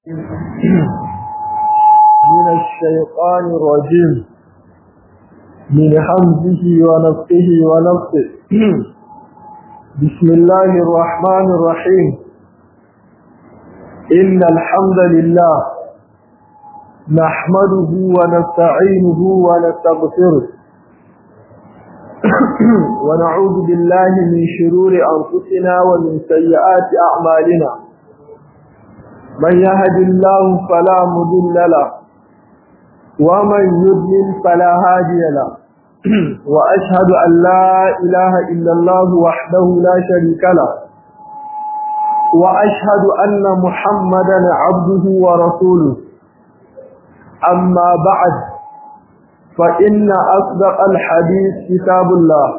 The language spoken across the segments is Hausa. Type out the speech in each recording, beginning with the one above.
من الشيطان الرجيم من حمده ونفسه ونفسه بسم الله الرحمن الرحيم إن الحمد لله نحمده ونستعينه ونستغفره ونعوذ بالله من شرور أنفسنا ومن سيئات أعمالنا من يهد الله فلا مضل له ومن يضلل فلا هادي له وأشهد أن لا إله إلا الله وحده لا شريك له وأشهد أن محمدا عبده ورسوله أما بعد فإن أصدق الحديث كتاب الله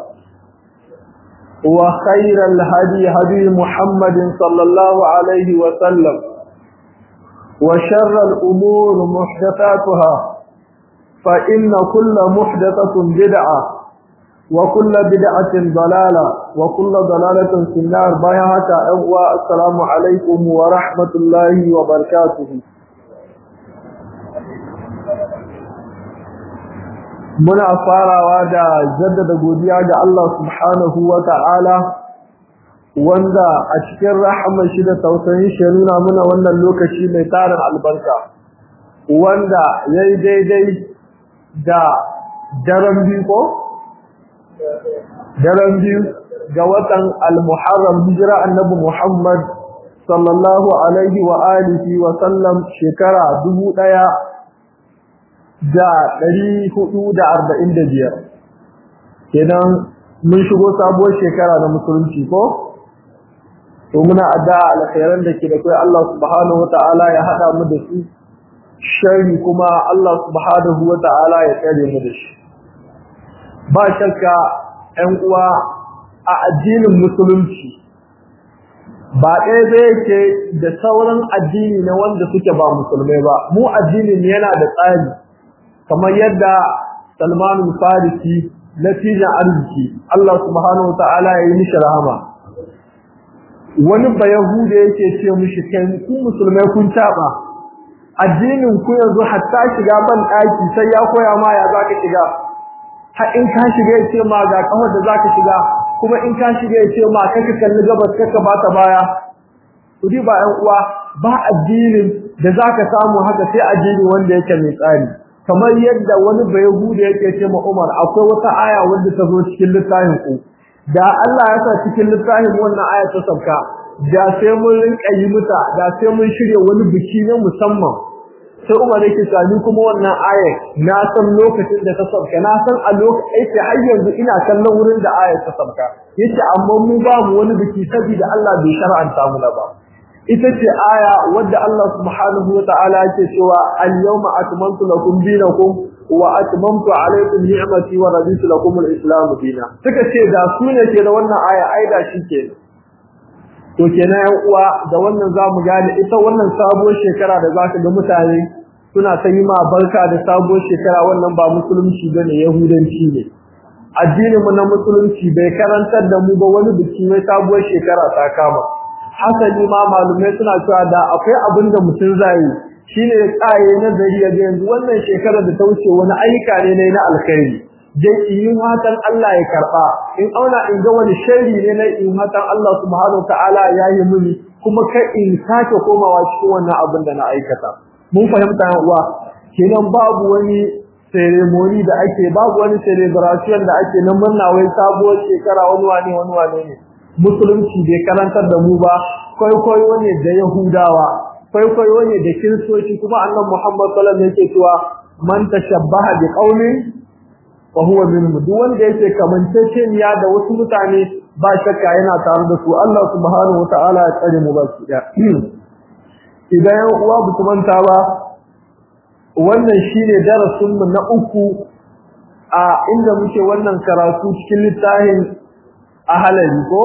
وخير الهدي هدي محمد صلى الله عليه وسلم وشر الأمور محدثاتها فإن كل محدثة بدعة وكل بدعة ضلالة وكل ضلالة في النار بيهة أهوى السلام عليكم ورحمة الله وبركاته muna farawa da jaddada godiya ga Allah subhanahu wa ta'ala wanda a cikin rahamar shi da tausayin shi nuna muna wannan lokaci mai tarin albarka wanda ya yi daidai da daren biyu ko? daren biyu ga watan al-muharram hijira annabi Muhammad sallallahu alaihi wa alihi wa sallam shekara dubu ɗaya da ɗari hudu da arba'in da biyar kenan mun shigo sabuwar shekara na musulunci ko to muna addu'a alkhairan da ke da kai Allah subhanahu wata'ala ya hada mu da su sharri kuma Allah subhanahu wata'ala ya tsare mu da shi ba shakka 'yan uwa a addinin musulunci ba ɗaya da yake da sauran addini na wanda suke ba musulmai ba mu addinin yana da tsari kamar yadda Salman Farisi natijan arziki Allah subhanahu wataala ya yi mishi rahama wani bayahuda yake ce mishi kai ku musulmai kun taba addinin ku yanzu hatta shiga ban daki sai ya koya ma ya zaka shiga har in ka shiga ya ce ma ga kawar da zaka shiga kuma in ka shiga ya ce ma kaka kalli gabas kaka bata baya kudi ba ƴan uwa ba addinin da zaka samu haka sai addini wanda yake mai tsari kamar yadda wani bayahuda yake ce ma Umar akwai wata aya wanda ta zo cikin littafin ku da Allah ya sa cikin littafin wannan aya ta sauka da sai mun rinka yi muta da sai mun shirye wani biki na musamman sai Umar yake sani kuma wannan aya na san lokacin da ta sauka na san a lokacin har yanzu ina kallon wurin da aya ta sauka yace amma mu babu wani biki saboda Allah bai shar'anta mu ba ita ce aya wadda Allah subhanahu wa ta'ala yake cewa al-yawma atmamtu lakum dinakum wa atmamtu alaykum ni'mati wa raditu lakum al-islam dinan suka ce da su ne ke da wannan aya ai da shi ke to kenan yan uwa da wannan zamu gane ita wannan sabuwar shekara da zaka ga mutane suna ta yi ma barka da sabuwar shekara wannan ba musulunci bane yahudanci ne addinin mu na musulunci bai karantar da mu ba wani biki mai sabuwar shekara ta kama hasali ma malumai suna cewa da akwai abin da mutum zai shine ya tsaye nazari ya ga yanzu wannan shekarar da ta wuce wani ayyuka ne na alkhairi je in hatan Allah ya karba in auna in ga wani sharri ne na in hatan Allah subhanahu ta'ala ya yi mini kuma kai in sake komawa cikin wannan abin da na aikata mun fahimta uwa kenan babu wani ceremony da ake babu wani celebration da ake na murna wai sabuwar shekara wani wane wani wane ne musulunci bai karantar da mu ba kwaikwayo ne da yahudawa kwaikwayo ne da kiristoci kuma annan muhammad sallallahu alaihi yake cewa man tashabbaha bi qaumin fa huwa minhum duk wanda yake kamanceceniya da wasu mutane ba shakka yana tare da su Allah subhanahu wataala ya tsare mu baki da idan yan uwa bu manta ba wannan shine darasin mu na uku a inda muke wannan karatu cikin littafin ahalari ko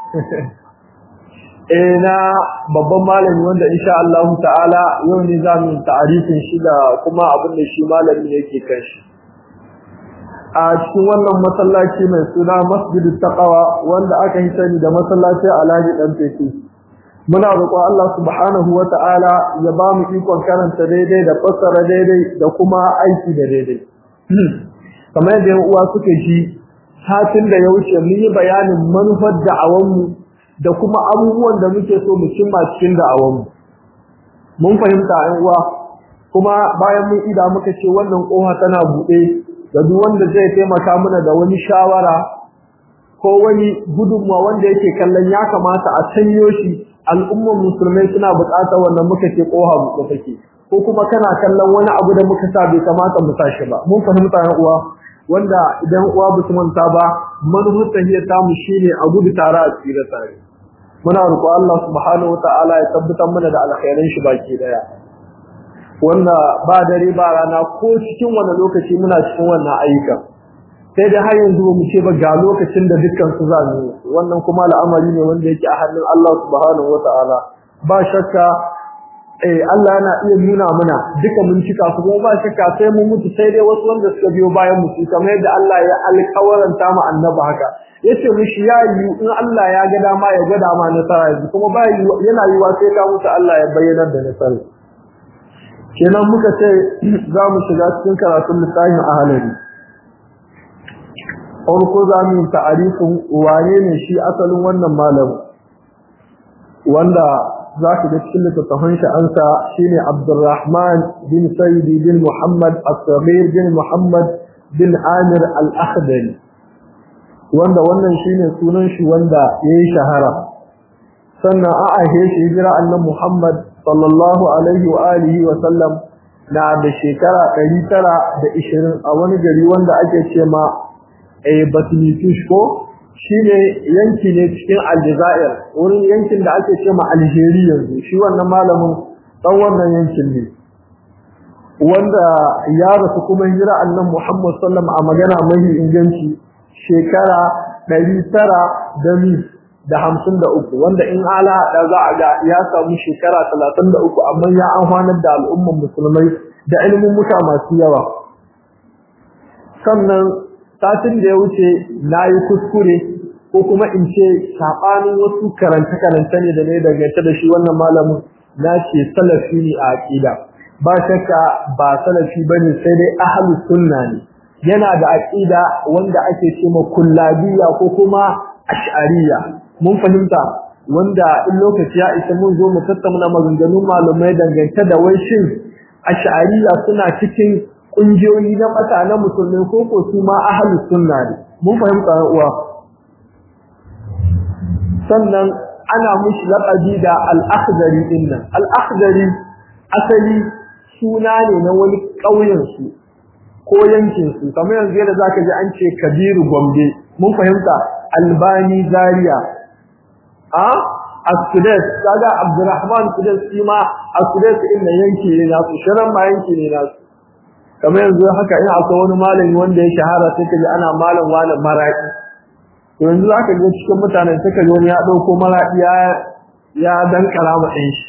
eh na babban malami wanda insha Allah ta'ala yau ne za mu ta'arifin shi da kuma abin da shi malami yake kan shi a cikin wannan masallaci mai suna Masjidut Taqwa wanda aka yi sani da masallacin Alhaji Dan Fefe muna roƙon Allah subhanahu wata'ala ya ba mu ikon karanta daidai da fassara daidai da kuma aiki da daidai kamar yadda uwa suka ji satin da ya wuce mun yi bayanin manufar da'awanmu da kuma abubuwan da muke so mu cimma cikin da'awanmu mun fahimta ɗan uwa kuma bayan mun ida muka ce wannan koha tana buɗe da duk wanda zai taimaka mana da wani shawara ko wani gudunmawa wanda yake kallon ya kamata a canyo shi al'ummar musulmai suna buƙatar wannan muka ce koha buɗe take ko kuma kana kallon wani abu da muka sa bai kamata mu sa shi ba mun fahimta ɗan uwa wanda idan uwa ba su manta ba manufar tahiyar tamu shine a gudu tare a tsira tare muna roƙo Allah subhanahu wataala ya tabbatar mana da alkhairan shi baki daya wanda ba dare ba rana ko cikin wani lokaci muna cikin wannan ayyukan sai da har yanzu mu ce ba ga lokacin da dukkan su za mu wannan kuma al'amari ne wanda yake a hannun Allah subhanahu wataala ba shakka eh Allah yana iya nuna mana duka mun cika su kuma ba shakka sai mu mutu sai dai wasu wanda suka biyo bayan mu su kamar yadda Allah ya alƙawaranta mu annabi haka yace mishi ya yi in Allah ya ga dama ya ga dama nasara yanzu kuma ba yana yiwa sai ka mutu Allah ya bayyana da nasara kenan muka ce za mu shiga cikin karatun littafin ahalari farko za mu yi ta'arifin wane ne shi asalin wannan malamin wanda za ka ga cikin littattafan shi ansa shine Abdurrahman bin Sayyidi bin Muhammad As-Saghir bin Muhammad bin Amir Al-Akhdari wanda wannan shine sunan shi wanda yayi shahara sannan a ahe shi hijira annabi Muhammad sallallahu alaihi wa alihi wa sallam na da shekara 920 a wani gari wanda ake ce ma eh Batlitush ko shine yanki ne cikin Aljazair wurin yankin da ake ce ma Algeria yanzu shi wannan malamin dan wannan yankin ne wanda ya rasu kuma hijira annabi Muhammad sallallahu alaihi a magana mai inganci shekara 900 da mi da hamsin da uku wanda in ala da za a ga ya samu shekara talatin da uku amma ya amfanar da al'umman musulmai da ilimin muta masu yawa sannan satin da ya wuce na yi kuskure ko kuma in ce saɓanin wasu karance-karance ne da ne dangance da shi wannan malamin na ce salafi ne a aƙida ba shakka ba salafi ba ne sai dai ahalus sunna ne yana da aƙida wanda ake ce ma kullabiya ko kuma ash'ariya mun fahimta wanda in lokaci ya isa mun zo mu tattauna maganganun malamai dangance da wai shin ash'ariya suna cikin kungiyoyi na bata na musulmai ko ko su ma ahlus sunna ne mun fahimta uwa sannan ana mushi laqabi da al-akhdari dinnan al-akhdari asali suna ne na wani ƙauyen su ko yankin su kamar yanzu yadda zaka ji an ce Kabiru Gombe mun fahimta Albani Zaria a Askudes kaga Abdurrahman Kudes shi ma Askudes din nan yanki ne nasu shirin ma yanki ne nasu kamar yanzu haka ina akwai wani malami wanda ya shahara sai kaji ana malam wani maraki to yanzu zaka ga cikin mutanen sai kaji wani ya dauko maraki ya ya dan karama din shi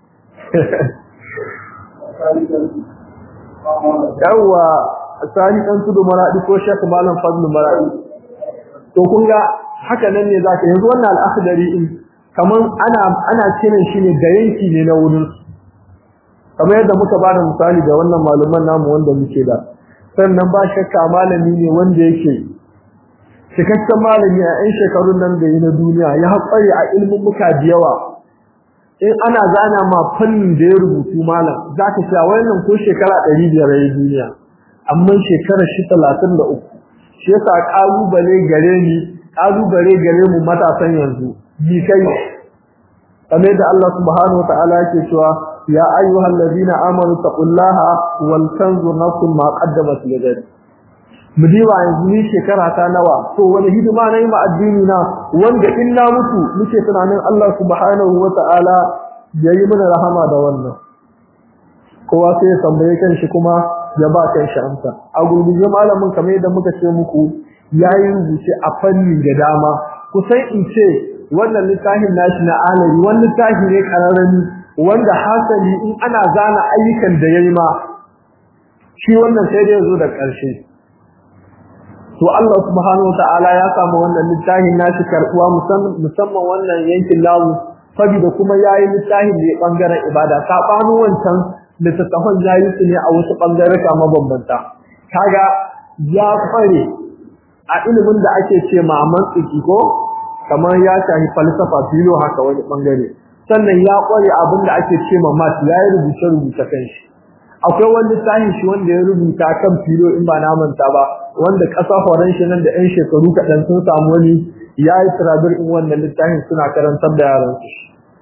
yawa sani dan tudu maradi ko shek malam fadlu maradi to kun ga haka nan ne zaka yanzu wannan al-akhdari in kaman ana ana kiran shi ne da yanki ne na wurin kamar yadda muka ba da misali da wannan malaman namu wanda muke da sannan ba shakka malami ne wanda yake cikakken malami a yan shekarun nan da yi na duniya ya haƙari a ilmin muka da yawa in ana zana ma fannin da ya rubutu malam za ka sha wannan ko shekara ɗari biyar ya duniya amma shekara shi talatin da uku shi yasa ƙalubale gare ni ƙalubale gare mu matasan yanzu bi kai kamar da Allah subhanahu wa ta'ala yake cewa يا أيها الذين آمنوا اتقوا الله ولتنظر نفس ما قدمت لغد mudiwa yanzu ni shekara ta nawa to wani hidima nayi ma addini na wanda in na mutu muke tunanin Allah subhanahu wata'ala yayi mana rahama da wannan kowa sai ya tambaye kanshi kuma ya ba kanshi amsa a gurguje malamin kamar yadda muka ce muku yayi rubuce a fanni da dama kusan in ce wannan littafin nashi na alari wannan littafi ne kararrani wanda hasali in ana zana ayyukan da yayi ma shi wannan sai da yazo da ƙarshe to Allah subhanahu wataala ya samu wannan littafin nashi karbuwa musamman wannan yankin namu saboda kuma yayi littafin ne bangaren ibada sabanin wancan littattafan yayi su ne a wasu bangareka mabambanta kaga ya kware a ilimin da ake ce ma mantiki ko kamar ya shafi falsafa filo haka wani bangare sannan ya kware abin da ake ce ma math ya yi rubuce rubuce kan shi akwai wani littafin shi wanda ya rubuta kan filo in ba na manta ba wanda ƙasa horon shi nan da 'yan shekaru kaɗan sun samu wani ya yi turabir in wannan littafin suna karantar da yaran su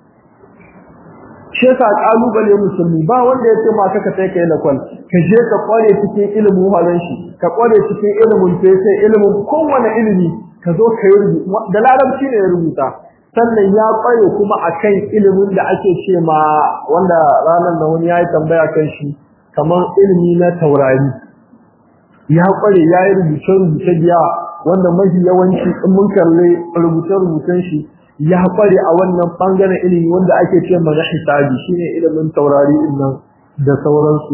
shi yasa kalubale musulmi ba wanda ya ce ma ka kai kai lakwal ka je ka kware cikin ilimin horon shi ka kware cikin ilimin fese ilimin kowane ilimi ka zo ka yi rubutu da larabci ne ya rubuta sannan ya kware kuma akan ilimin da ake ce ma wanda ranar da wani ya yi tambaya kan shi kamar ilimi na taurari ya kware ya yi rubuce-rubuce biya wanda mafi yawanci in mun kalle rubuce-rubucen shi ya kware a wannan bangaren ilimi wanda ake ce mana hisabi shine ilimin taurari din nan da sauransu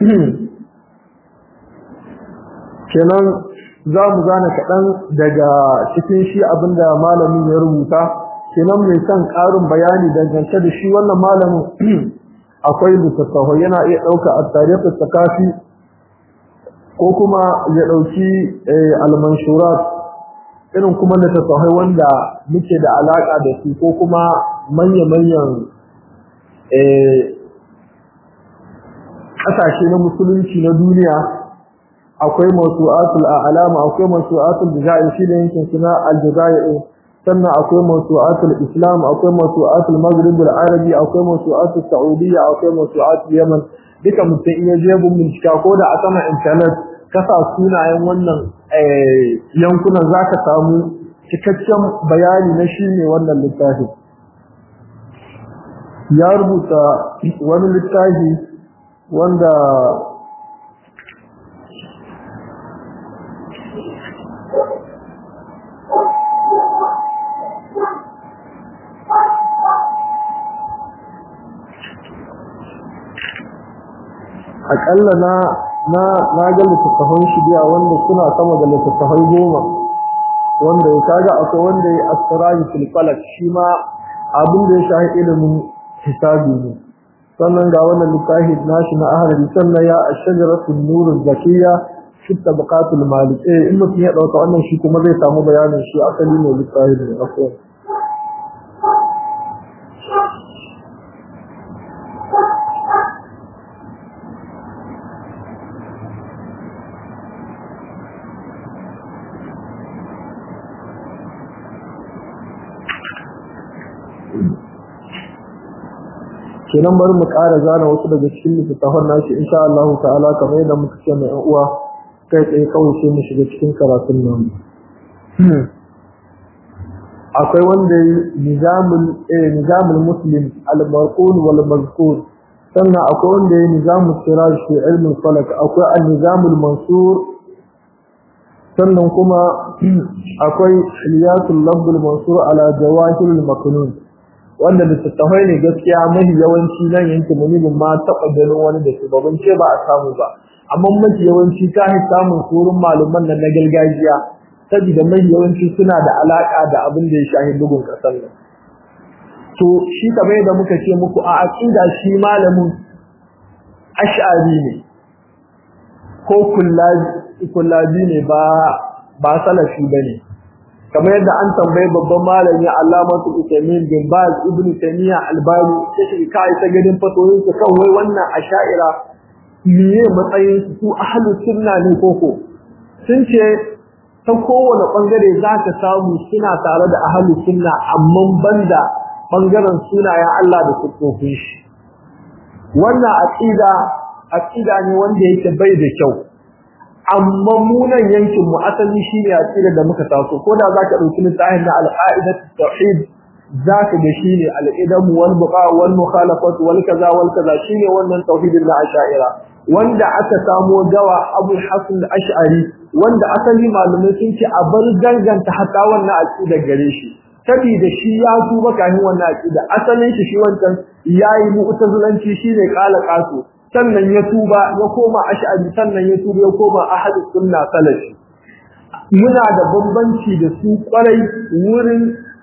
kenan za mu gane kaɗan daga cikin shi abinda malamin ya rubuta kenan mai son ƙarin bayani dangance da shi wannan malamin akwai littattafai yana iya ɗauka a tarihin takafi ko kuma ya ɗauki almanshurat irin kuma littattafai wanda muke da alaƙa da su ko kuma manya-manyan ƙasashe na musulunci na duniya akwai masu'atul a'lama akwai masu'atul jazair shi ne yankin suna aljazair sannan akwai masu'atul islam akwai masu'atul maghrib al-arabi akwai masu'atul saudiya akwai masu'atul yaman duka mutum iya je bin bincika ko da a sama internet kasa sunayen wannan yankunan zaka samu cikakken bayani na shi ne wannan littafi ya rubuta wani littafi wanda akalla na na na ga littattafan shi biya wanda suna sama da littattafai goma wanda ya kaga akwai wanda ya asiraji fil falak shi ma abin da ya shahi ilimin hisabi ne sannan ga wannan littafi nashi na ahlul sannan ya ashjaratu nurul zakiyya fi tabaqatul malik eh in mutum ya dauka wannan shi kuma zai samu bayanin shi asali ne littafi ne akwai kenan bari mu ƙara zana wasu daga cikin littattafan nashi insha Allah ta'ala kamar yadda muka ce mai ƴan uwa kai tsaye kawai sai mu shiga cikin karatun nan akwai wanda yi nizamul eh nizamul muslim al-marqul wal mazkur sannan akwai wanda yi nizamul siraj fi ilm al-falak akwai al-nizamul mansur sannan kuma akwai hilyatul lafz al-mansur ala jawahir al-maknun wanda littattafai ne gaskiya mafi yawanci nan yankin munibin ma taɓa ganin wani da shugaban ce ba a samu ba amma mafi yawanci ta yi samun surun malaman nan na gargajiya saboda mafi yawanci suna da alaƙa da abin da ya shahi bugun ƙasar nan to shi kamar yadda muka ce muku a aƙida shi malamin ash'ari ne ko kullabi ne ba ba salafi ba ne kamar yadda an tambayi babban malami Allamatu Uthaymeen bin Baz Ibn Taymiyyah Albani sai kai ta gadin fatoyin su kan wai wannan asha'ira miye matsayin su ahlus sunna ne koko sun ce ta kowane bangare zaka samu suna tare da ahlus sunna amma banda bangaren sunayen Allah da sufofin shi wannan aqida aqida ne wanda yake bai da kyau amma munan yankin mu asali shine aqida da muka taso ko da zaka dauki littafin na al-qa'idat tauhid zaka ga shine al-idam wal buqa wal mukhalafat wal kaza wal kaza shine wannan tauhidin na ash'ira wanda aka samo gawa Abu Hasan al-Ash'ari wanda asali malamai sun ce a bar danganta hatta wannan aqida gare shi saboda shi ya tuba kafin wannan aqida asalin shi shi wancan yayi mu'tazilanci shine qala qasu sannan ya tuba ya koma ash'ari sannan ya tuba ya koma ahlus sunna salafi muna da bambanci da su kwarai wurin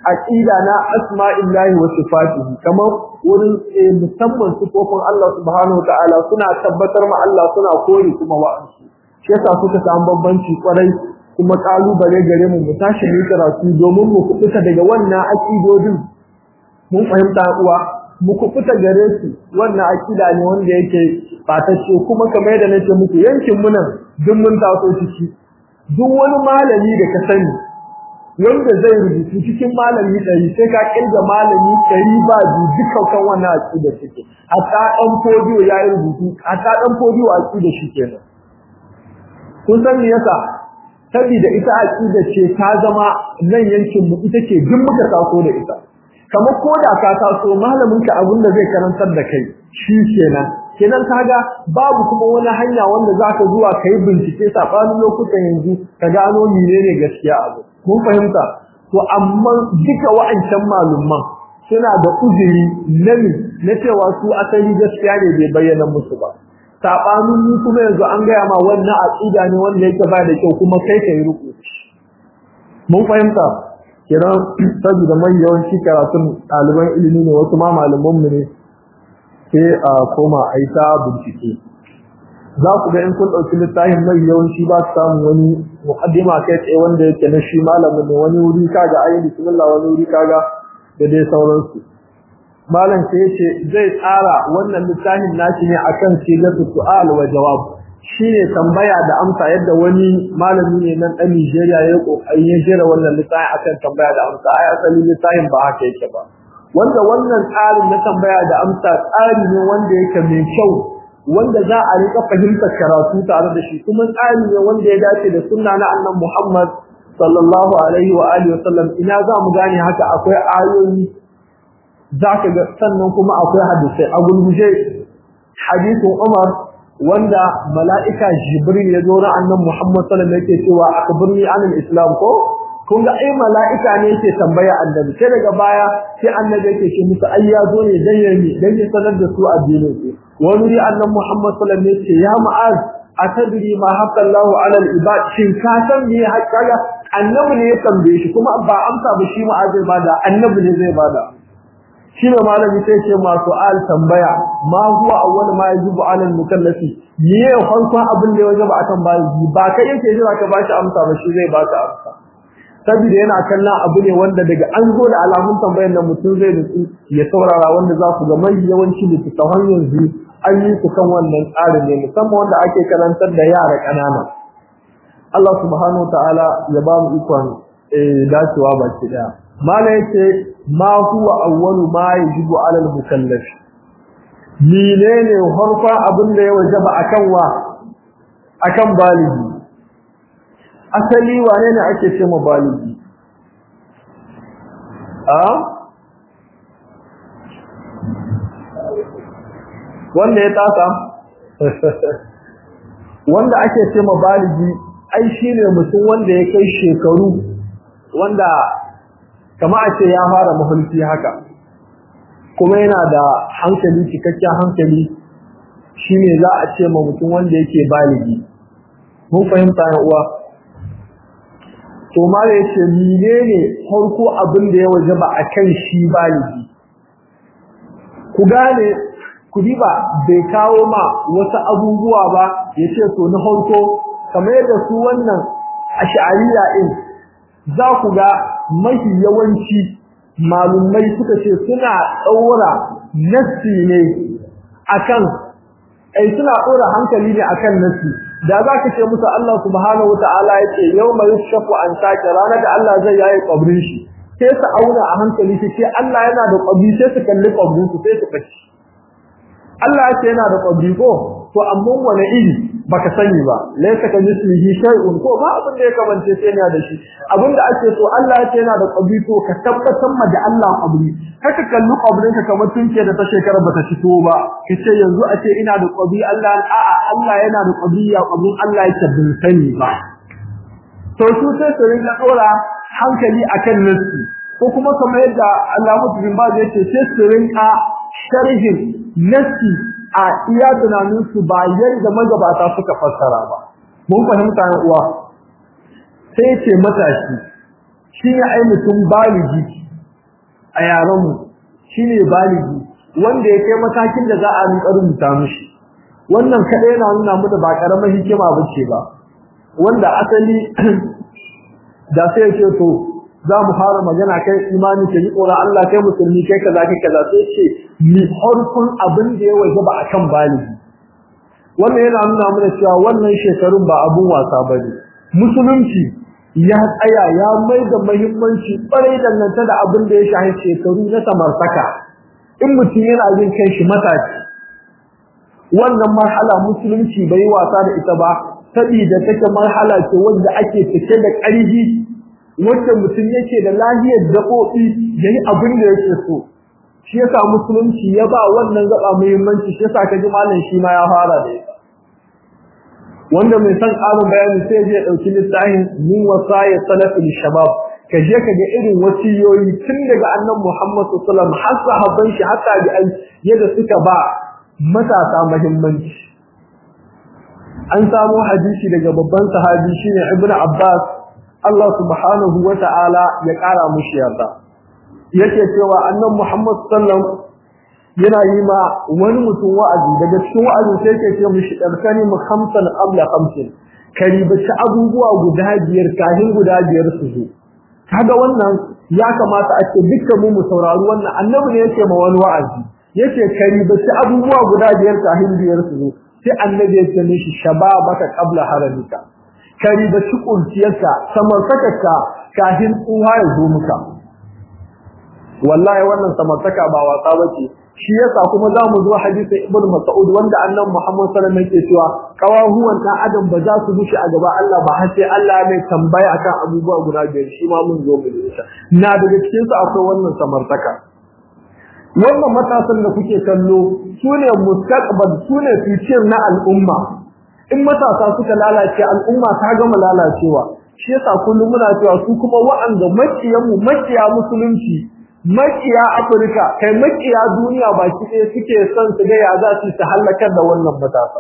aqida na asma'illahi wa sifatihi kamar wurin musamman sifofin Allah subhanahu wataala suna tabbatar ma Allah suna kore kuma wa'ansu shi yasa suka samu bambanci kwarai kuma kalubale gare mu mu tashi mu karatu domin mu kubuta daga wannan aqidodin mun fahimta uwa mu kubuta gare su wannan aqida ne wanda yake fatacce kuma kamar yadda nake muku yankin mu nan duk mun taso ciki duk wani malami da ka sani wanda zai rubutu cikin malami ɗari sai ka kirga malami ɗari ba biyu duka kan wannan aqida suke hatta ɗan fodiyo ya yi rubutu hatta ɗan fodiyo aqida shi kenan kun san me yasa saboda ita aqida ce ta zama nan yankin mu ita ce duk muka taso da ita kamar ko da ka taso malamin ka abin da zai karantar da kai shi kenan kenan kaga babu kuma wani hanya wanda zaka zuwa kai bincike sabanin lokutan yanzu ka gano menene gaskiya abu mun fahimta to amma duka wa'ancan malumman suna da uzuri nami na cewa su asali gaskiya ne bai bayyana musu ba sabanin mu kuma yanzu an gaya ma wannan aqida ne wanda yake ba da kyau kuma kai kai ruku mun fahimta kiran saboda mai yawanci karatun ɗaliban ilimi ne wasu ma malaman mu ne sai a koma a yi ta bincike za ku ga in kun ɗauki littafin mai yawanci ba su samu wani muqaddima kai tsaye wanda yake na shi malamin ne wani wuri kaga ayi bismillah wani wuri kaga da dai sauransu malam sai yace zai tsara wannan littafin nashi ne akan sigatu su'al wa jawab shine tambaya da amsa yadda wani malami ne nan dan Nigeria ya kokari ya jira wannan littafin akan tambaya da amsa ai asali littafin ba haka yake ba wanda wannan tsarin na tambaya da amsa tsari ne wanda yake mai kyau wanda za a rika fahimtar karatu tare da shi kuma tsari ne wanda ya dace da sunna na annabi Muhammad sallallahu alaihi wa alihi wa sallam ina za mu gane haka akwai ayoyi zaka ga sannan kuma akwai hadisi a gulguje hadisin Umar wanda mala'ika Jibril ya zo na annabi Muhammad sallallahu alaihi wa sallam yake cewa akbirni anil islam ko kun ga ai mala'ika ne yake tambaya annabi sai daga baya sai annabi yake ce musu ai ya zo ne dan yayi dan ya sanar da su addinin su wani ri annabi Muhammad sallallahu alaihi wasallam ya ma'az atadri ma haqqa Allahu 'ala al-ibad shin ka san me haƙƙa annabi ne ya tambaye shi kuma ba amsa ba shi ma'az zai bada annabi ne zai bada shi ne malami sai ce masu al tambaya ma huwa awwal ma yajibu 'ala al-mukallafi me ya farkon abin da ya wajaba akan bayi ba kai yake jira ka bashi amsa ba shi zai baka amsa saboda yana kallon abu ne wanda daga an zo da alamun tambayar da mutum zai nutsu ya saurara wanda za ku ga mai yawanci littattafan yanzu an yi su kan wannan tsarin ne musamman wanda ake karantar da yara ƙanana Allah subhanahu wa ta'ala ya ba mu ikon dacewa baki daya mala yace ma huwa awwalu ma yajibu ala al-mukallaf menene harfa abin da ya wajaba akan wa akan baligi asali wane ne ake ce ma baligi a wanda ya tasa wanda ake ce ma baligi ai shine mutum wanda ya kai shekaru wanda kama a ce ya fara mahulki haka kuma yana da hankali cikakken hankali shine za a ce ma mutum wanda yake baligi mun fahimta ya uwa to mala yace menene farko abin da ya wajaba akan shi baligi ku gane ku diba bai kawo ma wasu abubuwa ba yace to na farko kamar yadda su wannan ash'ariya din za ku ga mafi yawanci malumai suka ce suna daura nassi ne akan ai suna dora hankali ne akan nassi da za ka ce musu Allah subhanahu wataala yake yawma yushaffu an sake ranar da Allah zai yayi kabrin shi sai su auna a hankali su ce Allah yana da kabri sai su kalli kabrin su sai su fashi Allah yake yana da kabri ko to amma wani iri baka sani ba laysa ka mislihi shay'un ko ba abin da ya kamance sai yana da shi abin da ake so Allah yake yana da kabri to ka tabbatar ma da Allah kabri kaka kalli kabrin ka kamar tunke da ta shekara bata fito ba kace yanzu a ce ina da kabri Allah a'a Allah yana da kabri ya kabrin Allah yake bin sani ba to su sai su rinka dora hankali akan nasu ko kuma kamar yadda Allah mutum ba zai ce sai su rinka sharhin nasi a iya tunanin su ba yadda magabata suka fassara ba mun fahimta ne uwa sai ce matashi shi ne ai mutum baligi a yaran mu shine baligi wanda ya kai matakin da za a rinka rubuta mishi wannan kadai yana nuna mu da ba karamar hikima bace ba wanda asali da sai ce to za mu fara magana kai imani ke yi tsoron Allah kai musulmi kai kaza kai kaza sai ce mi harkun abin da ya waje ba akan baligi wannan yana nuna mana cewa wannan shekarun ba abun wasa bane musulunci ya tsaya ya mai da muhimmanci kwarai dangance da abin da ya shahi shekaru na samartaka in mutum yana jin kai shi matashi wannan marhala musulunci bai wasa da ita ba saboda take marhala ce wanda ake cike da ƙarfi wanda mutum yake da lahiyar gaɓoɓi yayi abin da yake so shi yasa musulunci ya ba wannan gaba muhimmanci shi yasa kaji malam shi ma ya fara da ita wanda mai san ƙarin bayani sai ya ɗauki littafin min wasaya salafin shabab ka je ka ga irin wasiyoyi tun daga annabi Muhammad sallallahu alaihi wasallam har sahabban shi har tabi'ai yadda suka ba matasa muhimmanci an samu hadisi daga babban sahabi shine Ibn Abbas Allah subhanahu wa ta'ala ya ƙara mushi yarda yake cewa annabi Muhammad sallallahu yana yi ma wani mutum wa'azi daga cikin wa'azi sai yake ce mushi darkani mu khamsan qabla khamsin karibaci abubuwa guda biyar kahin guda biyar su zo kaga wannan ya kamata a ce dukkan mu mu saurari wannan annabi ne yake ma wani wa'azi yake karibaci abubuwa guda biyar kahin biyar su zo sai annabi ya ce mishi shababaka qabla haramika karibaci kurciyarka samartakarka kahin tsuha ya zo muka wallahi wannan samartaka ba wasa bace shi yasa kuma za mu zo hadisin ibn mas'ud wanda annabi muhammad sallallahu alaihi wasallam yake cewa kawahuwan dan adam ba za su bushe a gaba Allah ba har sai Allah mai tambaya akan abubuwa guda biyar shi ma mun zo mu yi na daga cikin su akwai wannan samartaka wannan matasan da kuke kallo sune mustaqbal sune future na al'umma in matasa suka lalace al'umma ta gama lalacewa shi yasa kullum muna cewa su kuma wa'anda makiyan mu makiya musulunci makiya Afirka kai makiya duniya baki ɗaya suke son su ga ya za su ta halakar da wannan matasa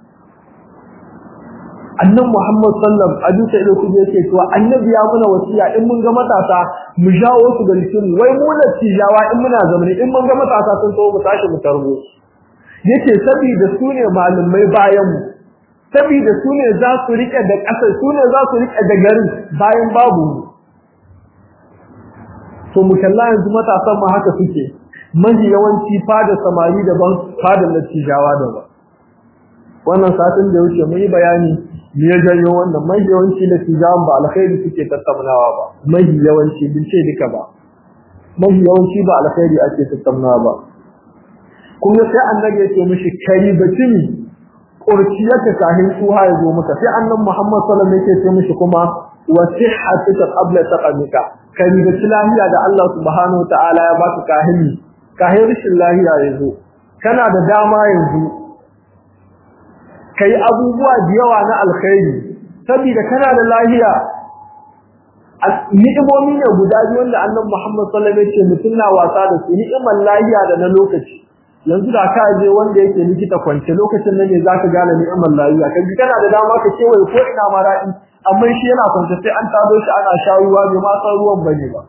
annan Muhammad sallam a duka ido kuje yake cewa annabi ya muna wasiya in mun ga matasa mu jawo su da likin wai mu da tijawa in muna zamani in mun ga matasa sun so mu tashi mu tarbo yace saboda su ne malumai bayan mu saboda su ne za su rike da ƙasa su ne za su rike da garin bayan babu mu to mu kalla yanzu matasan ma haka suke mafi yawanci fada samari daban fada latijawa daban wannan satin da wuce mun yi bayani me ya janyo wannan mafi yawanci latijawan ba alkhairi suke tattaunawa ba mafi yawanci bin ce duka ba mafi yawanci ba alkhairi ake tattaunawa ba kuma sai annabi ya ce mishi kai batimi kurciyarka kahin tsuha ya zo maka sai annabi Muhammad sallallahu alaihi wasallam yake ce mishi kuma wa sihhatuka qabla taqamika ka rigaci lahiya da Allah subhanahu ta'ala ya baka kahini kahin rishin lahiya yanzu kana da dama yanzu kai abubuwa da yawa na alkhairi saboda kana da lahiya ni'imomi ne guda biyu wanda annabi Muhammad sallallahu alaihi wasallam mutum na wasa da su ni'imar lahiya da na lokaci yanzu da ka je wanda yake likita kwance lokacin nan ne zaka gane ni'imar lahiya kaji kana da dama ka kewaye ko ina ma daɗi amma shi yana kwance sai an tado shi ana shawuwa bai ma san ruwan bane ba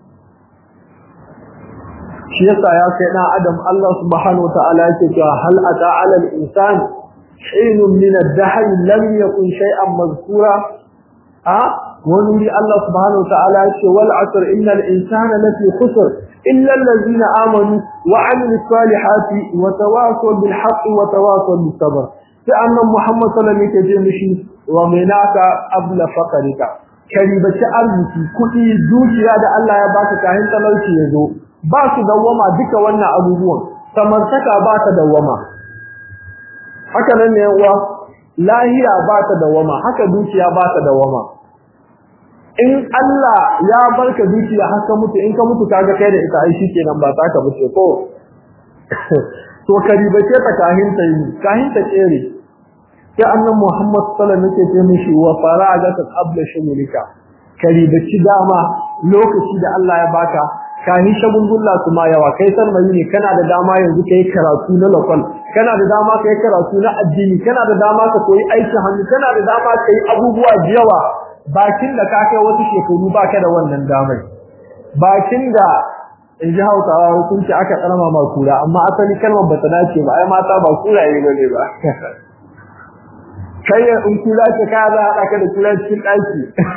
shi yasa ya kai na adam Allah subhanahu wataala yake cewa hal ata ala al insan hin min ad-dahr lam yakun shay'an mazkura a wani Allah subhanahu wataala yake wal asr innal insana lafi khusr illa allazina amanu wa amilus salihati wa tawasaw bil haqqi wa tawasaw bis sabr sai annabi Muhammad sallallahu alaihi wasallam yake mishi wa menaka abla faqarika karibaci arziki kudi dukiya da Allah ya baka kahin talauci yazo ba su dawama duka wannan abubuwan samartaka ba ta dawama haka nan ne uwa lahiya ba ta dawama haka dukiya ba ta dawama in Allah ya barka dukiya har ka mutu in ka mutu kaga kai da ita ai shikenan ba ta ka bace ko to karibace ta kahin ta yi kahin ta tsere sai annan Muhammad sallallahu alaihi wasallam yake mishi wa faraga ta qabla shumulika karibaci dama lokaci da Allah ya baka kani shagungulla kuma yawa kai sarmai ne kana da dama yanzu kai karatu na lokal kana da dama kai karatu na addini kana da dama ka koyi aikin hannu kana da dama kai abubuwa da yawa bakin da ka kai wasu shekaru baka da wannan damar bakin da in ji hausawa hukunci aka tsarma ma kura amma asali kalmar ba ta dace ba ai mata ba kuraye ba ne ba kai in kula ce ka za a ka da kula cikin ɗaki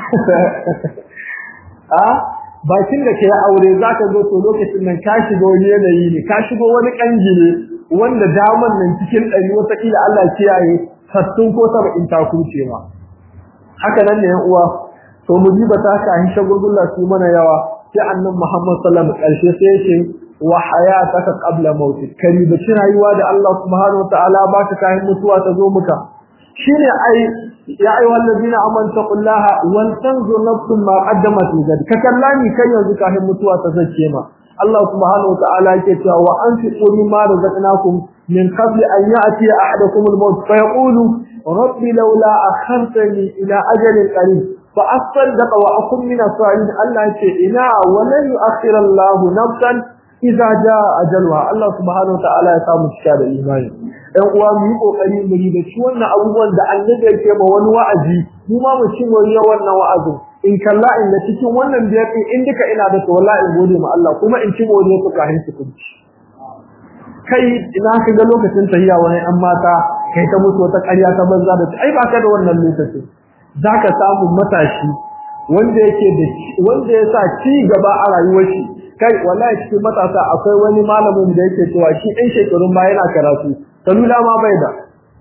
a bakin da ke aure za ka zo to lokacin nan ka shiga wani yanayi ne ka shigo wani ƙangi ne wanda daman nan cikin ɗari wataƙila Allah kiyaye sattun ko saba'in ta kuce ma haka nan ne yan uwa to mu ji ba ta ka hin shagulgulla su mana yawa sai annabi Muhammad sallallahu alaihi wasallam ƙarshe sai yake wa hayataka qabla mautik kari da rayuwa da Allah subhanahu wa ta'ala baka kayan mutuwa ta zo muka shine ai ya ayyuhal ladina amanu taqullaha wal tanzur nafsun ma qaddamat ligad ka kallani kai yanzu kafin mutuwa ta zace ma Allah subhanahu wa ta'ala yake cewa wa anfiqu mimma razaqnakum min qabli an ya'ti ahadakum al-maut fa yaqulu rabbi laula akhartani ila ajalin qarib fa asaddaq wa akun min as-salihin Allah yake ina wa lan yu'akhkhira Allah nafsan idza jaa ajalha Allah subhanahu wa ta'ala ya samu cika da imani ɗan uwa mu yi kokari mu yi da shi wannan abubuwan da annabi yake ma wani wa'azi mu ma mu ci moriya wannan wa'azin in kalla in da cikin wannan biyar din in duka ina da to wallahi in gode ma Allah kuma in ci moriya ku kahin su kunci kai ina ka ga lokacin tahiya wani an mata kai ta mutu wata ƙarya ta banza da ai ba ka da wannan lokacin zaka samu matashi wanda yake da wanda ya sa ci gaba a rayuwar shi kai wallahi cikin matasa akwai wani malamin da yake cewa shi ɗan shekarun ba yana karatu salula ma bai da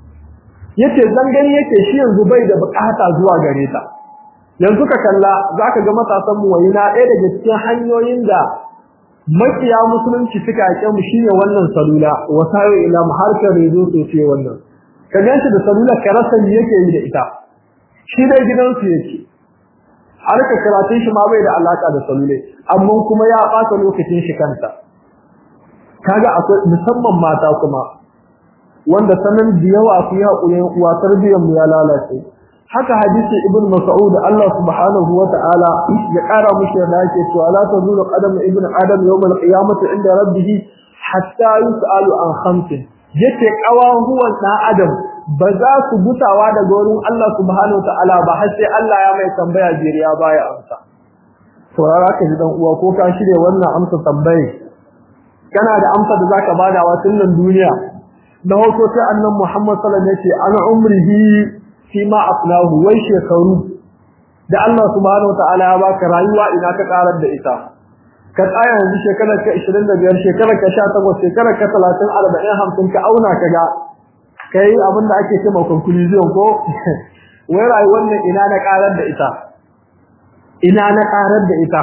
yace zangani yake shi yanzu bai da bukata zuwa gare ta yanzu ka kalla zaka ga matasan mu wayina ɗaya daga cikin hanyoyin da makiya musulunci suka yake mu shine wannan salula wasayo ila harkar rezo to ce wannan ka ganshi da salula ka rasa me yake yi da ita shi dai gidansu yake harkar karatun shi ma bai da alaka da salule amma kuma ya ɓata lokacin shi kanta kaga akwai musamman mata kuma wanda sanan da yawa su yi haƙuri uwa tarbiyyar mu ya lalace haka hadisi ibn mas'ud Allah subhanahu wa ta'ala ya ƙara mushi da yake cewa la tazulu qadamu ibn adam yawm al-qiyamati inda rabbih hatta yus'alu an khamsin yace kawahuwan dan adam ba za su gutawa daga wurin Allah subhanahu wa ta'ala ba har sai Allah ya mai tambaya jiriya baya amsa saurara ka ji dan uwa ko ka shirye wannan amsa tambaye kana da amsa da zaka bada wa tunan duniya da hoto sai annabi Muhammad sallallahu alaihi wasallam yace ana umrihi fi ma aflahu wai shekaru da Allah subhanahu wataala ya baka rayuwa ina ka karar da ita ka tsaya yanzu shekarar ka 25 shekarar ka 18 shekarar ka 30 40 50 ka auna ka ga kai abin da ake cewa conclusion ko wai rayuwar nan ina na karar da ita ina na karar da ita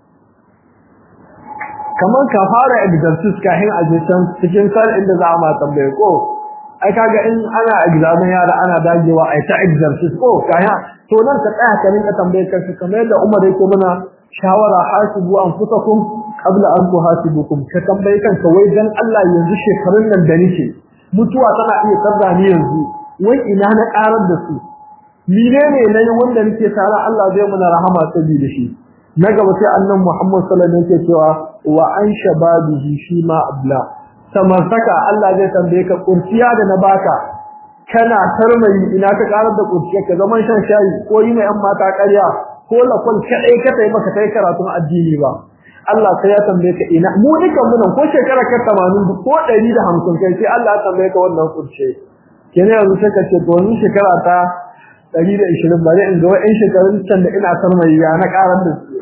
kamar ka fara exercise kafin a je can cikin sar inda za a ma tambaye ko ai kaga in ana examen yara ana dagewa ai ta exercise ko kaya to nan ka tsaya ka rinka tambaye kanka kamar yadda Umar yake mana shawara hasibu anfusakum qabla an tuhasibukum ka tambaye kanka wai dan Allah yanzu shekarun nan da nake mutuwa tana iya tsarda ni yanzu wai ina na karar da su menene ne wanda nake tsara Allah zai muna rahama saboda shi na gaba sai annan Muhammad sallallahu alaihi wasallam yake cewa wa an shababihi shi ma abla saka Allah zai tambaye ka kurciya da na baka kana tarmayi ina ka karar da kurciya ka zaman shan shayi ko yi mai yan mata ƙarya ko lakon kadai ka tayi maka kai karatun addini ba Allah sai ya tambaye ka ina mu dukan mu nan ko shekara ka 80 ko 150 kai sai Allah ya tambaye ka wannan kurciya kenan yanzu sai ka ce to wannan shekara ta 120 bari in ga wa'in shekarun can da ina tarmayi ya na karar da su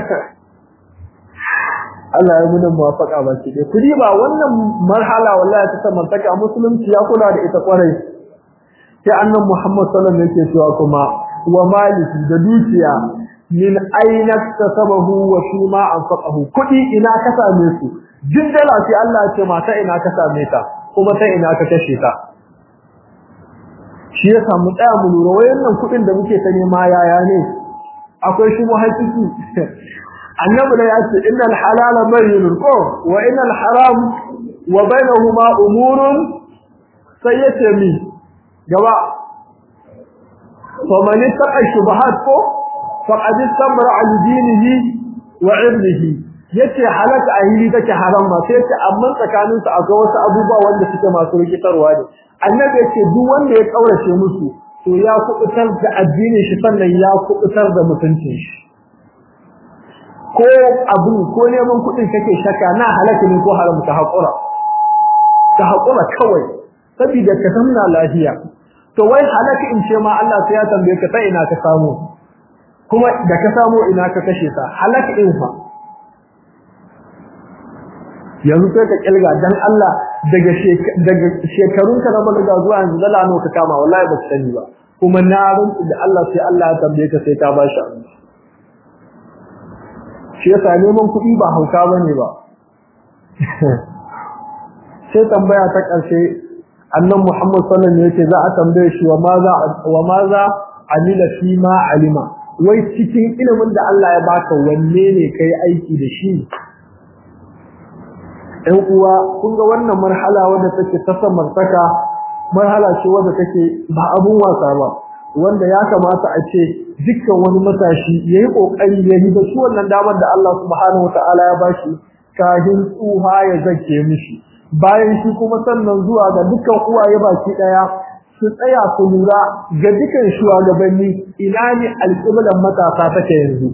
Allah ya muna muwafaka ba shi dai kudi ba wannan marhala wallahi ta samantaka musulunci ya kula da ita kwarai sai annabi Muhammad sallallahu alaihi wasallam yake cewa kuma wa maliki da dukiya min aina tasabahu wa shima anfaqahu kudi ina ka same su jin dala sai Allah ya ce mata ina ka same ta kuma ta ina ka kashe ta shi ya samu tsaya mu lura wayannan kudin da muke ta nema yaya ne akwai shi mu hakiki annabi da ya ce innal halala bayyinun ko wa innal haram wa bainahuma umurun sai ya ce mi gaba fa man ittaqa shubahat ko faqad istamra al dinihi wa irdihi yace halaka a hili take haram ba sai ce amma tsakanin su akwai wasu abubuwa wanda suke masu rikitarwa ne annabi yace duk wanda ya kaurace musu to ya kubutar da addinin shi sannan ya kubutar da mutuncin shi ko abu ko neman kuɗin kake shaka na halaka ne ko haram ka haƙura ka haƙura kawai saboda ka zamna lafiya to wai halaka in ce ma Allah sai ya tambaye ka sai ina ka samu kuma da ka samu ina ka kashe ta halaka in fa yanzu sai ka kilga dan Allah daga daga shekarunka na balaga zuwa yanzu dala nawa ka kama wallahi ba ka sani ba kuma na rantsu da Allah sai Allah ya tambaye ka sai ka ba shi amsa shi yasa neman kuɗi ba hauka bane ba sai tambaya ta ƙarshe annan Muhammad sallallahu alaihi wasallam za a tambaye shi wa maza wa maza amila fi ma alima wai cikin ilimin da Allah ya baka wanne ne kai aiki da shi ɗan uwa kun ga wannan marhala wadda take ta samartaka marhala ce wadda take ba abun wasa ba wanda ya kamata a ce dukkan wani matashi yayi kokari ya yi da shi wannan damar da Allah subhanahu wataala ya bashi kahin tsuha ya zake mishi bayan shi kuma sannan zuwa ga dukkan uwaye baki daya su tsaya su lura ga dukkan shugabanni ina ne alƙiblan matasa take yanzu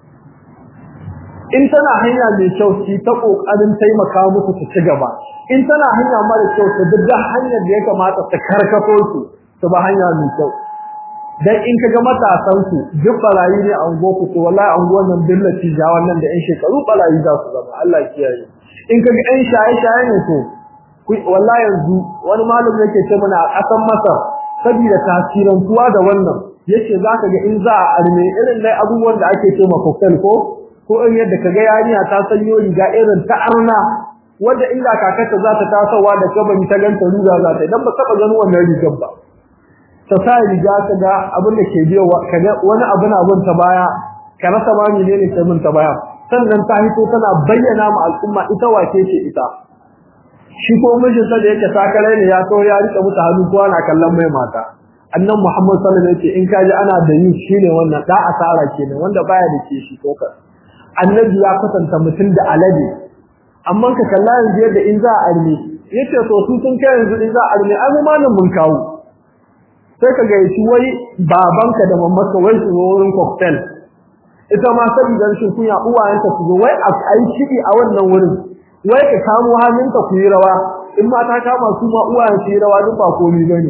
in tana hanya mai kyau ki ta kokarin taimaka musu su ci gaba in tana hanya mara kyau ta duk hanyar da ya kamata ta karkato su su ba hanya mai kyau dan in kaga matasan ku duk barayi ne an go ku to wallahi an go nan billaci ja wannan da yan shekaru barayi za su zama Allah kiyaye in kaga yan shaye shaye ne to wallahi yanzu wani malami yake ce mana a kasan Masar saboda tasirin tuwa da wannan yace zaka ga in za a arme irin dai abubuwan da ake ce ma cocktail ko ko in yadda kaga yarinya ta sanyo riga irin ta arna wanda inda kakarta za ta tasowa da kabari ta ganta ruga za ta idan ba taba ganin wannan rigar ba ta sa riga ta ga abin da ke biyo kaga wani abu na bin ta baya ka rasa ma menene ke bin ta baya sannan ta hito tana bayyana ma al'umma ita wace ce ita shi ko mijin sa da yake takarai ne ya so ya rika muta hannu ko ana kallon mai mata annan Muhammad sallallahu alaihi wasallam in kaji ana da yi shine wannan da asara kenan wanda baya da ke shi ko ka annabi ya kasanta mutum da alade amma ka kalla yanzu yadda in za a arme yace to su sun kai yanzu in za a arme ai mu malam mun kawo sai ka ga shi wai babanka da mamanka wai su wurin cocktail ita ma saboda rashin kunya uwayenta su zo wai a ai shidi a wannan wurin wai ka kamo hannunka ku yi rawa in ma ta kama su ma uwayen su yi rawa duk ba komai bane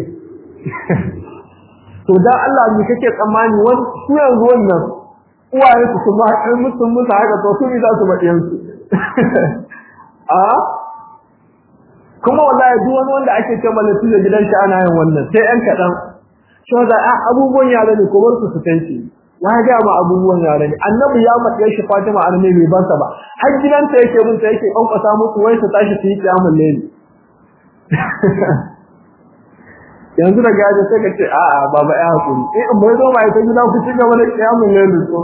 to dan Allah ne kake tsammani wani su yanzu wannan uwayen su kuma in mutum musu haka to su ne za su maɗiyan su a kuma wallahi duk wani wanda ake ce malatu da gidan shi ana yin wannan sai ɗan kaɗan shi da abubuwan yara ne ko bar su su tanci ya ga ma abubuwan yara ne annabi ya matsaye shi Fatima annabi bai bansa ba har gidanta yake bin ta yake kankasa musu wai su tashi su yi kiyamul layli yanzu da gaje sai ka ce a a baba ya hakuri eh in bai zo ba ita gida ku ci gaba da kiyamul layli ko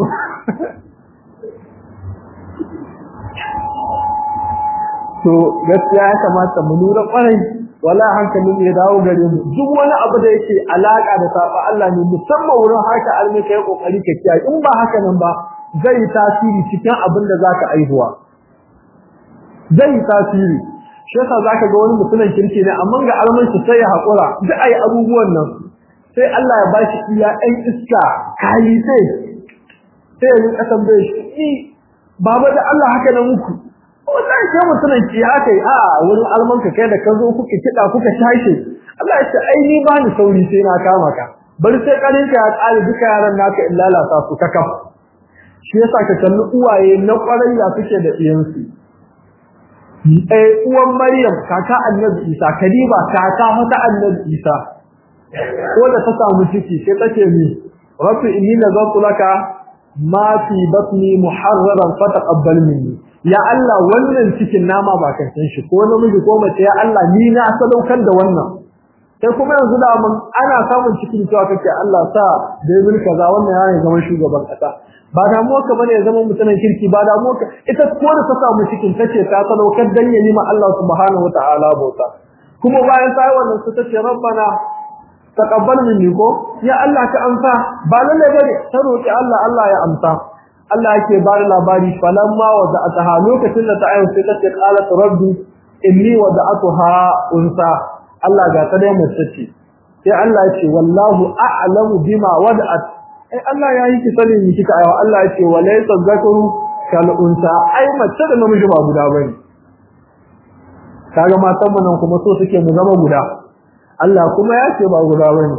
to gaskiya ya kamata mu lura kwarai wala hankalin ya dawo gare mu duk wani abu da yake alaka da saba Allah ne musamman wurin haka almi kai kokari ka kiyaye in ba haka nan ba zai tasiri cikin abin da zaka aihuwa zai tasiri shi yasa zaka ga wani mutumin kirki ne amma ga alman shi sai ya hakura da ai abubuwan nan sai Allah ya bashi iya ɗan iska kai sai sai ya rinka tambaye shi baba da Allah haka nan muku wallahi sai mutumin ki haka a wurin almanka kai da ka zo kuka kida kuka tashi Allah ya ce ai ni ba ni sauri sai na kama ka bari sai karin ka ya tsare duka yaran naka in lalata su ka kafa shi yasa ka kalli uwaye na kwarai da suke da iyansu eh uwan Maryam kaka Annabi Isa Kadiba kaka mata Annabi Isa ko da ta samu ciki sai take ni rabbi inni nazartu laka ma fi batni muharraran fataqabbal minni ya Allah wannan cikin nama ba kan san shi ko namiji ko mace ya Allah ni na sadaukar da wannan sai kuma yanzu da mun ana samun cikin cewa kake Allah sa da yin kaza wannan yayin zaman shugaban kasa ba da mu ka bane zaman mutanen kirki ba da mu ka ita ko da ta samu cikin tace ta sadaukar dan yayi ma Allah subhanahu wataala bauta kuma bayan ta yi wannan su tace rabbana taqabbal minni ko ya Allah ka amsa ba lalle bane ta roki Allah Allah ya amsa Allah yake ba da labari falamma wada'ataha lokacin da ta ayyana sai ta ce qalat rabbi inni wada'atuha unsa Allah ga ta dai mace ce sai Allah yake wallahu a'lamu bima wada'at ai Allah ya yi ki sanin ni kika ayo Allah yake walaysa zakaru kal unsa ai mace da namiji ba guda bane kaga matan mu nan kuma so suke mu zama guda Allah kuma ya ce ba guda bane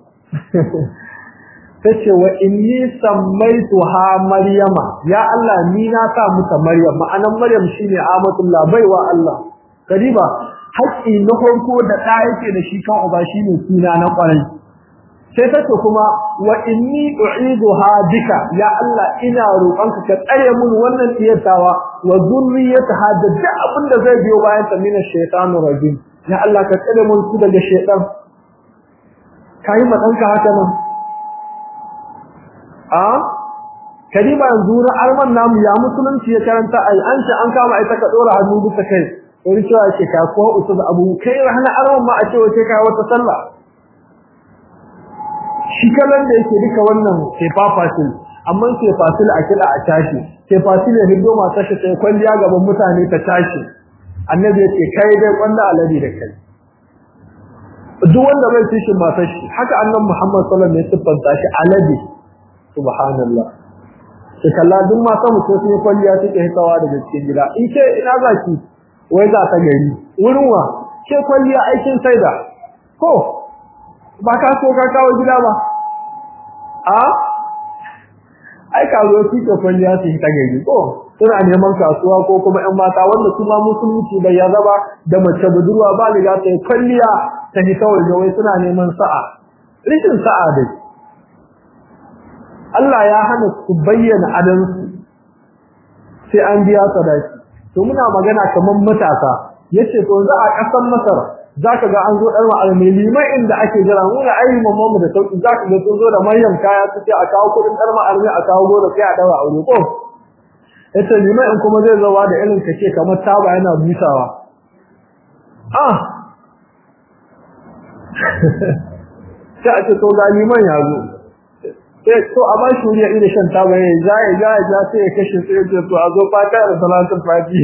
tace wa inni sammaituha maryama ya Allah ni na sa mata maryam ma'anan maryam shine amatullah baiwa Allah kadiba haƙƙi na farko da ɗa yake da shi kan uba shine suna na ƙwarai sai tace kuma wa inni u'iduha bika ya Allah ina roƙonka ka tsare mun wannan tiyatawa wa zurriyataha da duk abin da zai biyo bayan ta mina shaytanur rajim ya Allah ka tsare mun su daga shaytan kai ma danka haka nan a kadiba yanzu na alman namu ya musulunci ya karanta ai an ce an kama ita ka dora hannu bisa kai wani cewa ce ka ko usu da abu kai rahana arwan ma a ce wace kai wata sallah shi kallon da yake duka wannan sai fafasil amma sai fasil a kila a tashi sai fasil ya hindo mata shi sai kwalliya gaban mutane ta tashi annabi ya ce kai dai kwalla alade da kai duk wanda bai ci shi matar shi haka annabi Muhammad sallallahu alaihi wasallam ya siffanta shi alade subhanallah sai kalla duk mata mu sai sun kwalliya suke hitawa daga cikin gida in ce ina zaki wai za ta gari wurin wa ke kwalliya aikin saida ko ba ka so ka kawo gida ba a ai ka zo ki ke kwalliya su ta gari ko suna neman kasuwa ko kuma ƴan mata wanda kuma musulunci bai ya zaba da mace budurwa ba liga ta kwalliya ta hita waje wai suna neman sa'a rikin sa'a dai Allah ya hana su bayyana adansu sai an biya sadaki to muna magana kaman matasa yace to za a kasan Masar zaka ga an zo dar ma'almi limai inda ake jira mu na ayi mamman mu da sauki zaka ga sun zo da manyan kaya su ce a kawo kudin dar ma'almi a kawo goro sai a dawa aure ko yace limai in kuma zai zawa da irin kace kamar taba yana busawa ah sai a ce to ga liman ya zo sai to a ba shi wuriya irin shan taba ya ja ya ja ya ja sai ya kashe sai ya ce to a zo fata da salatul fati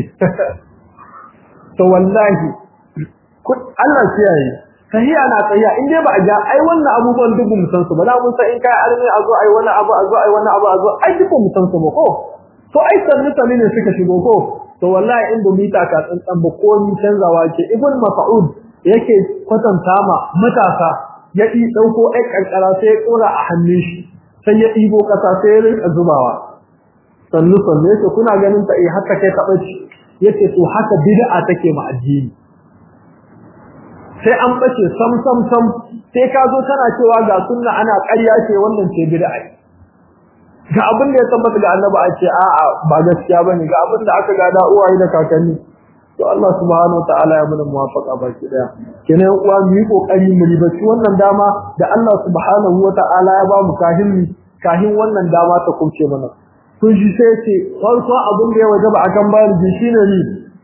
to wallahi Allah kiyaye tahiya na tsaya in dai ba a ja ai wannan abubuwan duk mu san su ba na mun san in kai arme a zo ai wannan abu a zo ai wannan abu a zo ai duk mu san su ba ko to ai sanni sanni ne suka shigo ko to wallahi in bumi ta ka tsantsan ba ko ni canzawa ke ibn mas'ud yake kwatanta ma matasa ya yi dauko ai kankara sai ya kora a hannun shi sai ya ɗibo ƙasa sai ya rinka zubawa sannu sannu yace kuna ganin ta eh haka kai taɓa ci yace to haka bid'a take ma addini sai an bace sam sam sam sai ka zo kana cewa ga sunna ana ƙarya ce wannan ce bid'a ga abin da ya tabbata ga annabi a ce a'a ba gaskiya bane ga abin da aka gada uwaye da kakanni to Allah subhanahu wataala ya mana muwafaqa baki daya kenan uwa mu yi kokari mu ribaci wannan dama da Allah subhanahu wataala ya ba mu kahin mu kahin wannan dama ta kuce mana kun ji sai ce farko abin da ya wajaba akan baligi shine ni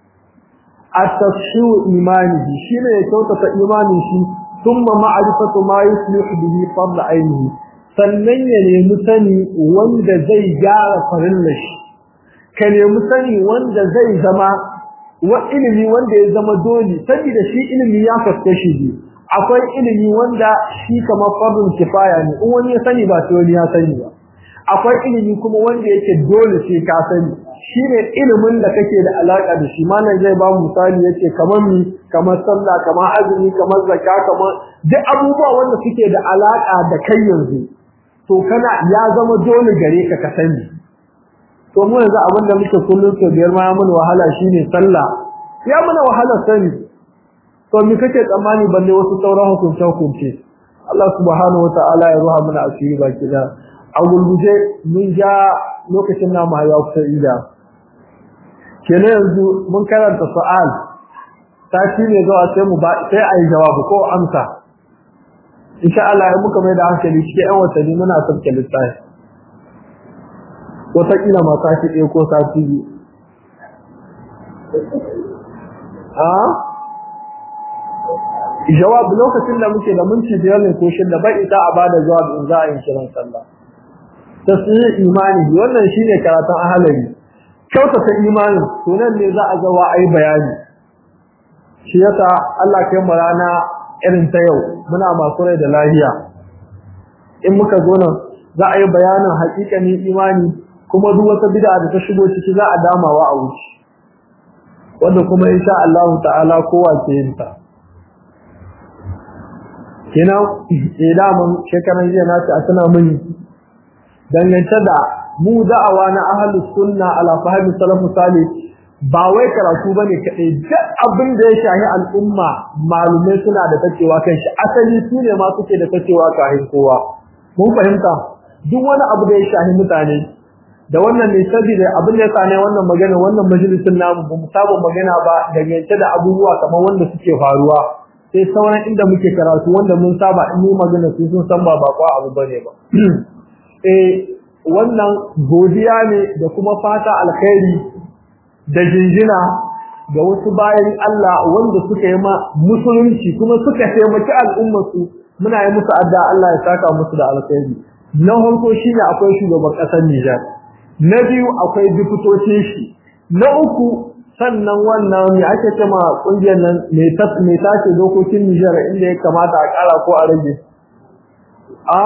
at-tashiu imanihi shine ya kyautata imanin shi thumma ma'rifatu ma yuslihu bihi fadl ainihi sannan ya nemi sani wanda zai gyara farillar shi ka nemi sani wanda zai zama wa ilimi wanda ya zama dole saboda shi ilimi ya kaske shi biyu akwai ilimi wanda shi kamar fardun kifaya ne in wani ya sani ba sai wani ya sani ba akwai ilimi kuma wanda yake dole sai ka sani shine ilimin da kake da alaka da shi malam zai ba mu misali yace kamar mi kamar sallah kamar azumi kamar zakka kamar duk abubuwa wanda suke da alaka da kai yanzu to kana ya zama dole gare ka ka sani to mu yanzu abin da muke kullum to biyar ma mun wahala shine sallah ya muna wahala sani to me kake tsammani balle wasu sauran hukunce hukunce Allah subhanahu wataala ya ruha mana asiri baki da a gulguje mun ja lokacin namu ya kusa ida kenan yanzu mun karanta su'al ta shi ne zuwa sai mu ba sai ayi jawabu ko amsa insha Allah ya muka mai da hankali cikin ƴan watanni muna sauke lissafi wataƙila ma sati ɗaya ko sati biyu a jawab lokacin da muke da minti biyar ne ko shida bai ita a bada jawab in za a yi kiran sallah tasiri imani wannan shine karatun ahalari kyautata imanin to nan ne za a zawa ayi bayani shi yasa Allah kai mu rana irin ta yau muna masu rai da lahiya in muka zo nan za a yi bayanin haƙiƙanin imani kuma duk wata bid'a da ta shigo ciki za a damawa a wuce wanda kuma insha Allah ta'ala kowa ke yin ta kina idan mun shekaran jiya na ta tana mun dangance da mu da'awa na ahlus sunna ala fahmi salafu salih ba wai karatu bane kadai duk abin da ya shahi al'umma malumai suna da tacewa kan shi asali su ne ma suke da tacewa kahin kowa mun fahimta duk wani abu da ya shahi mutane da wannan ne saboda abin da ya sane wannan magana wannan majalisin namu ba mu saba magana ba dangance da abubuwa kamar wanda suke faruwa sai sauran inda muke karatu wanda mun saba in mu magana su sun san ba bakwa abu bane ba eh wannan godiya ne da kuma fata alkhairi da jinjina ga wasu bayan Allah wanda suka yi ma musulunci kuma suka taimaki al'ummar su muna yi musu adda Allah ya saka musu da alkhairi na farko shine akwai shugaban kasar Nijar na biyu akwai diputocin shi na uku sannan wannan me ake cewa kungiyar nan mai mai tace dokokin Nijar inda ya kamata a kara ko a rage a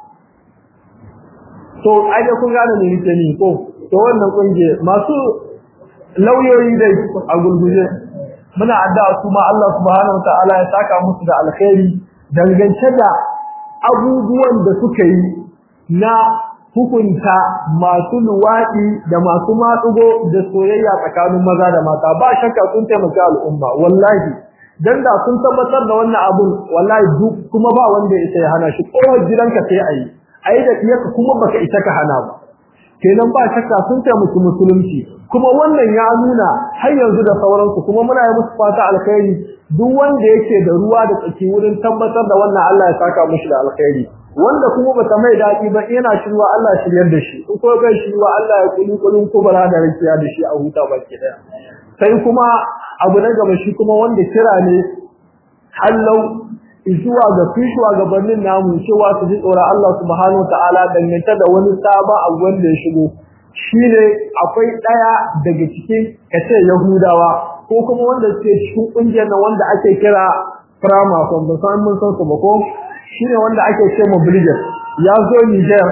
to ai da kun gane me nake ni ko to wannan kungiyar masu lauyoyi dai a gurguje muna addu'a su ma Allah subhanahu wataala ya saka musu da alkhairi dangance da abubuwan da suka yi na hukunta masu luwaɗi da masu matsugo da soyayya tsakanin maza da mata ba shakka sun taimaka al'umma wallahi dan da sun tabbatar da wannan abun wallahi duk kuma ba wanda ya ya hana shi kowar gidanka sai ayi ayi da iyaka kuma baka ita ka hana ba kenan ba shakka sun taimaki musulunci kuma wannan ya nuna har yanzu da sauransu kuma muna yi musu fata alkhairi duk wanda yake da ruwa da tsaki wurin tabbatar da wannan Allah ya saka mushi da alkhairi wanda kuma bata mai dadi ba yana shirwa Allah shiryar da shi ko bai shirwa Allah ya kuli kulun kubara da rakiya da shi a huta baki daya sai kuma abu na gaba shi kuma wanda kira ne hallau zuwa ga fishuwa gabanin namu cewa su ji tsoron Allah subhanahu wataala dangance da wani saba abu wanda ya shigo shine akwai daya daga cikin kace Yahudawa ko kuma wanda suke cikin kungiyar nan wanda ake kira Frama from the san mun san su ba ko shine wanda ake ce mu Bilger ya zo Niger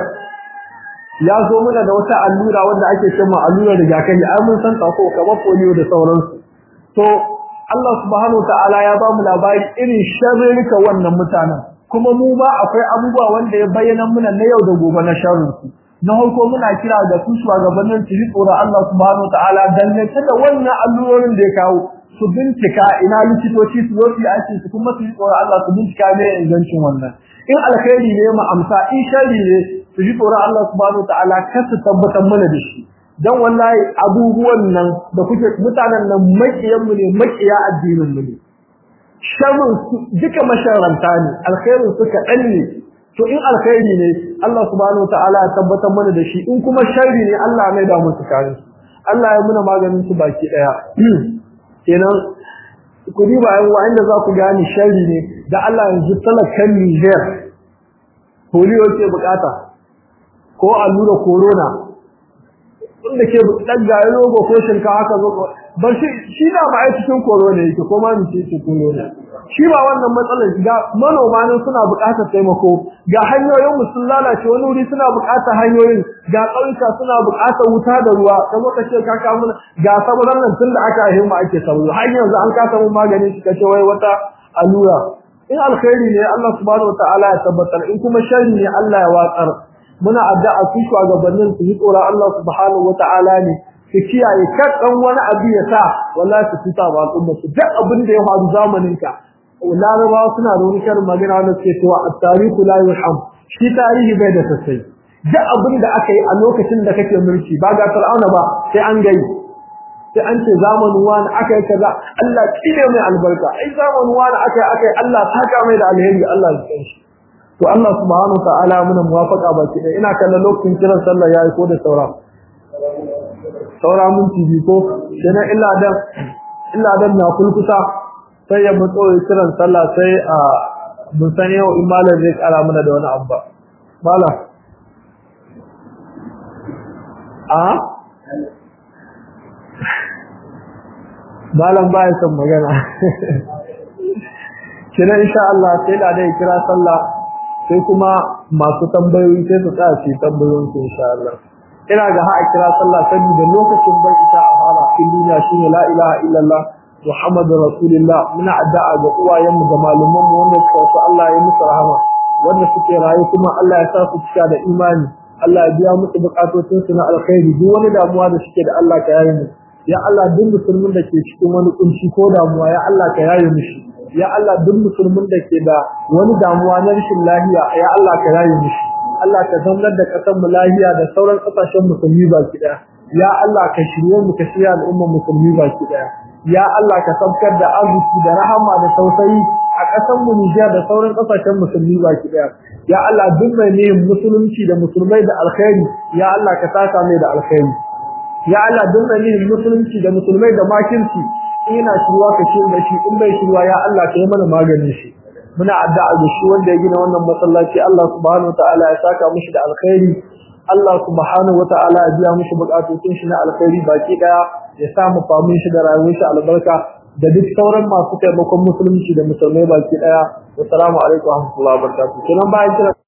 ya zo mana da wata allura wanda ake ce mu allura rigakafi ai mun san ta ko kamar polio da sauransu to Allah subhanahu wataala ya ba mu labari irin sharrika wannan mutanen kuma mu ba akwai abubuwa wanda ya bayyana muna na yau da gobe na sharrin su na farko muna kira ga su shugabannin su ji tsoron Allah subhanahu wataala dangance da wannan allurorin da ya kawo su bincika ina likitoci su zo su yi aiki su kuma su ji tsoron Allah su bincika ne ingancin wannan in alkhairi ne mu amsa in sharri ne su ji tsoron Allah subhanahu wataala kar su tabbatar mana da shi dan wallahi abubuwan nan da kuke mutanen nan makiyan mu ne makiya addinin mu ne sharrin su duka masharanta ne alkhairin su kaɗan ne to in alkhairi ne Allah subhanahu wataala ya tabbatar mana da shi in kuma sharri ne Allah mai da musu kare Allah ya muna maganin su baki daya kenan ku diba yan wa inda za ku gane sharri ne da Allah yanzu talakan Niger polio ke bukata ko allura corona wanda ke dan gayi rogo ko shinka haka zo ba shi shi da ba ai cikin corona yake ko ma ni ce corona shi ba wannan matsalar ga manoma nan suna buƙatar taimako ga hanyoyin mu sun lalace wani wuri suna buƙatar hanyoyin ga ƙauyuka suna buƙatar wuta da ruwa kamar ka ce ka kawo ga saburan nan tun da aka yi mu ake sabu har yanzu an kasa mu magani shi kace wai wata allura in alkhairi ne Allah subhanahu wataala ya tabbatar in kuma sharri ne Allah ya watsar muna addu'a su shugabannin su yi tsoron Allah subhanahu wataala ne su kiyaye kan wani abu ya sa wallahi su tuta ba al'umma su duk abin da ya faru zamanin ka larabawa suna da wani karin magana wanda suke cewa at-tarihu la yurham shi tarihi bai da sassai duk abin da aka yi a lokacin da kake mulki ba ga fir'auna ba sai an gai sai an ce zamanin wani aka yi kaza Allah kine mai albarka ai zamanin wani aka yi aka yi Allah saka mai da alheri Allah ya san shi to Allah subhanahu ta'ala muna muwafaqa baki ɗaya ina kallon lokacin kiran sallah yayi ko da saura saura minti biyu ko sai illa dan illa dan na kulkusa sai ya mutso kiran sallah sai a mun san yau in malam zai kara mana da wani abba malam a malam ba ya son magana kina insha Allah sai da dai kira sallah sai kuma masu tambayoyi sai su tsaya su tambayoyin su insha Allah ina ga ha kira sallah saboda lokacin bai ita a fara cikin duniya shine la ilaha illallah muhammadur rasulullah muna addu'a ga uwayenmu da malaman mu wanda suka wasu Allah ya musu rahama wanda suke rayu kuma Allah ya sa su cika da imani Allah ya biya musu bukatocin su na alkhairi duk wani damuwa da suke da Allah ka yaye mu ya Allah duk musulmin da ke cikin wani kunci ko damuwa ya Allah ka yaye mishi ya Allah duk musulmin da ke da wani damuwa na rashin lafiya ya Allah ka yaye mishi Allah ka zaunar da kasar mu lafiya da sauran kasashen musulmi baki daya ya Allah ka shirye mu ka shirya al'ummar musulmi baki daya ya Allah ka sabkar da arziki da rahama da tausayi a kasar mu Nijar da sauran kasashen musulmi baki daya ya Allah duk mai ne musulunci da musulmai da alkhairi ya Allah ka saka mai da alkhairi ya Allah duk mai ne musulunci da musulmai da makirci ina shirwa ka shirya da shi in bai shirwa ya Allah ka yi mana maganin shi muna addu'a ga shi wanda ya gina wannan masallaci Allah subhanahu wataala ya saka mishi da alkhairi Allah subhanahu wataala ya biya mishi bukatun shi na alkhairi baki daya ya sa mu famu shi da rayuwar shi albarka da duk sauran masu taimakon musulunci da musulmai baki daya assalamu alaikum wa rahmatullahi wa barakatuh kenan bayan kira